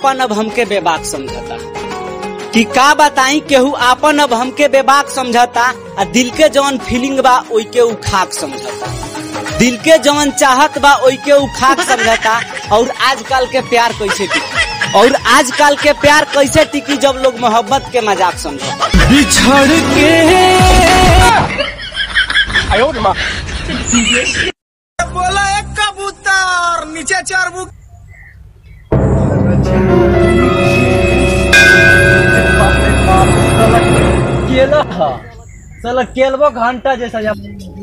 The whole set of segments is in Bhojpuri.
आपन अब हमके बेबाक समझता कि का बताई केहू आपन अब हमके बेबाक समझता आ दिल के जवन फीलिंग बा ओई के उ खाक समझता दिल के जवन चाहत बा ओई के उ खाक समझता और आजकल के प्यार कैसे टिकी और आजकल के प्यार कैसे टिकी जब लोग मोहब्बत के मजाक समझता बिछड़ के बोला एक कबूतर नीचे चार बुक केला हा साला केलबो घंटा जैसा जा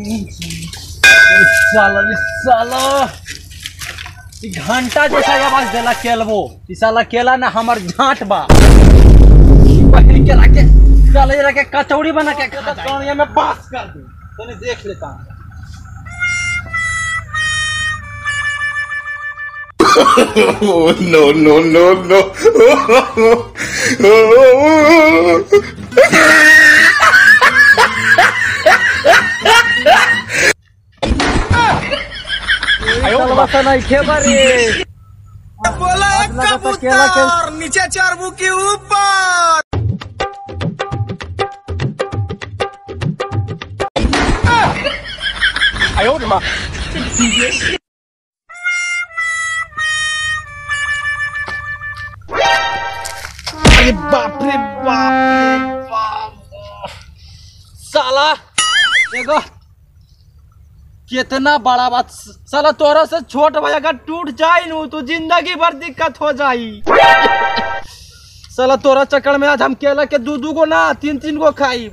साला रे साला ई घंटा जैसा आवाज देला केलबो ई साला केला ना हमर झांट बा पहिल के रखे साला ये रखे कचौड़ी बना के कहता कौनिया में पास कर दे तने देख लेता हूं Oh, no, no, no, no. साला बता नहीं खेबा रे बोला एक लगा तो केला के- कबूतर नीचे चार बुक के ऊपर अरे बाप रे बाप रे बाप साला एगो कितना बड़ा बात साला तोरा से छोट भाई अगर टूट जाई नु तो जिंदगी भर दिक्कत हो जाई साला तोरा चक्कर में आज हम केला के दू दू गो ना तीन तीन गो खाई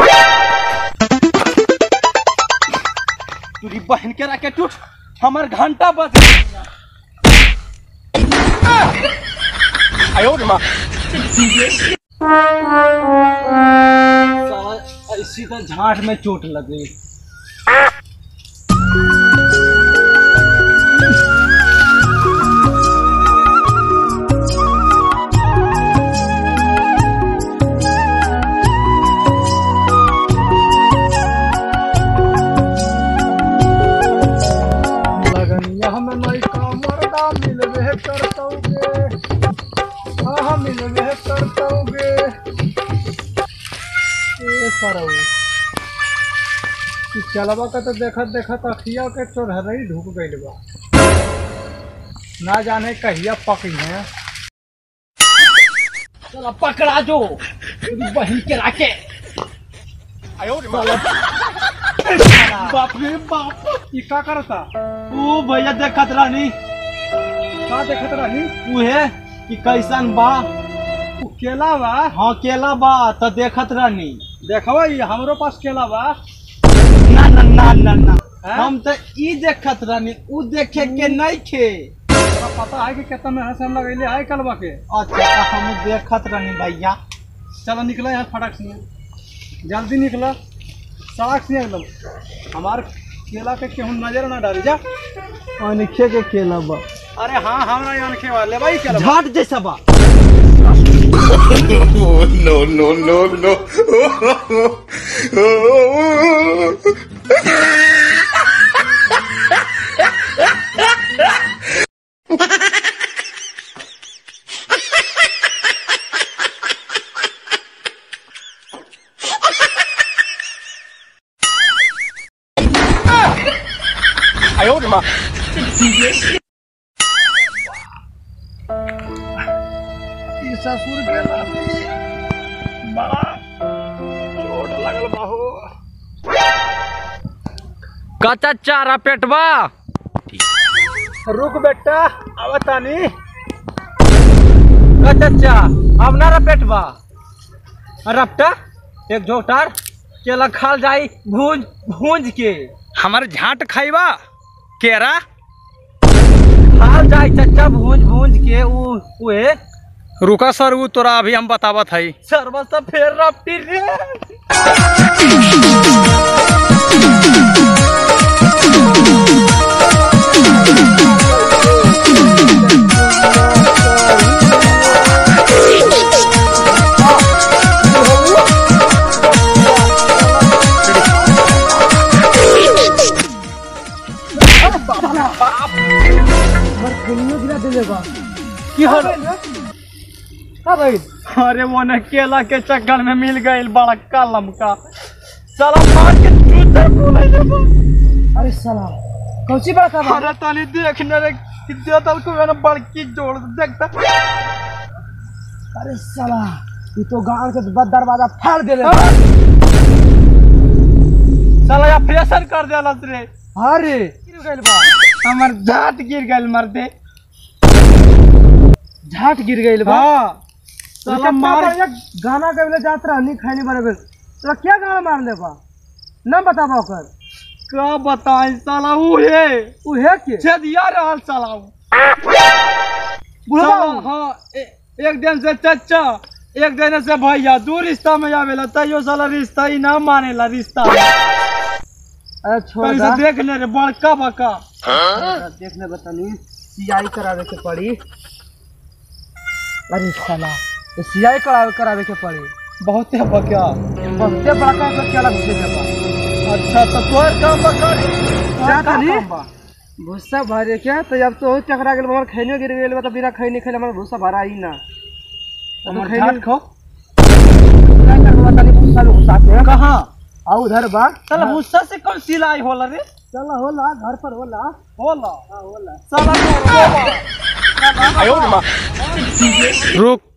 तुरी बहन के रखे टूट हमर घंटा बच साला इसी तो झांट में चोट लग गई लगनिया हम नहीं कामरदा मिलवे करतोगे हाँ मिलवे करतोगे ए सरऊ ई चलबा का तो देखत देखत अखिया के चोरहरई ढुक गइल बा ना जाने कहिया पकी है चला पकड़ा जो तेरी बहन के राके साला बाप रे बाप ई का करता तू भैया देखत रहनी का देखत रहनी तू है कि कैसन बा तू केला बा हाँ केला बा त देखत रहनी देखवा ई हमरो पास केला बा ना ना ना ना ना हम त ई देखत रहनी उ देखे के नहीं खे तोरा पता है कि कितना मेहनत से हम लगैले है कलवा के अच्छा त हम देखत रहनी भैया चलो निकला यहाँ फटक से जल्दी निकला सड़क से एकदम हमार केला के केहू नजर ना डाली जा अनखे के केला बा अरे हाँ हमरा यहाँ अनखे वाले भाई केला झाट जैसा बा Oh, no, no, no, no. ई ससुर गेला बड़ा चोट लगल बा हो कच्चा चारा पेटवा रुक बेटा आवतानी कच्चा अब ना रा पेटवा रपटा एक झोटार केला खाल जाई भूंज भूंज के हमार झाट खाइबा केरा खाल जाई चच्चा भूंज भूंज के उ उहे रुका सर उ तोरा अभी हम बतावत हई सर्व से फेर रपटी रे की हल भाई अरे वो न केला के चक्कर में मिल गई बड़ा कलम का साला मार के जूते बोले रे बा। अरे साला कौची बड़ा का अरे ताली देखने रे कितने तल को मैंने बड़की जोड़ देखता अरे साला ये तो गांव के बद दरवाजा फाड़ दे रे साला या प्रेशर कर देला रे अरे गिर गइल बा हमर जात गिर गइल मर दे झाट गिर गइल बा हां साला मार गाना गावे जात रहनी खैनी बराबर तोरा क्या गाना मार ले बा ना बताबा ओकर का बताई साला ऊ है उ है के छेदिया रहल साला ऊ बुढ़वा साला, हाँ ए- एक दिन से चचा एक दिन से भैया दू रिश्ता में आवेला तैयो साला रिश्ता ही ना मानेला रिश्ता अरे छोड़ कहीं दा से देख ले रे बड़का बका देखने बतानी सीआई करावे के पड़ी अरे साला तो सीआई करावे करावे के पड़ी बहुत है बका बहुते बड़का का क्या घुसे के बा अच्छा तो तोर काम बका रे क्या कहली? भूसा भरे क्या तो अब तो चकरा गेल हमर खैनो गिर गेल बा तो बिना खैनी खैले हमर भूसा भरा ही ना तो हमर खैनी झाट खो क्या करबा तनी भूसा में घुसा के कहाँ आ उधर बा साला भूसा से कौन सिलाई होला रे चल होला घर पर होला होला हाँ होला साला तो होला। रुक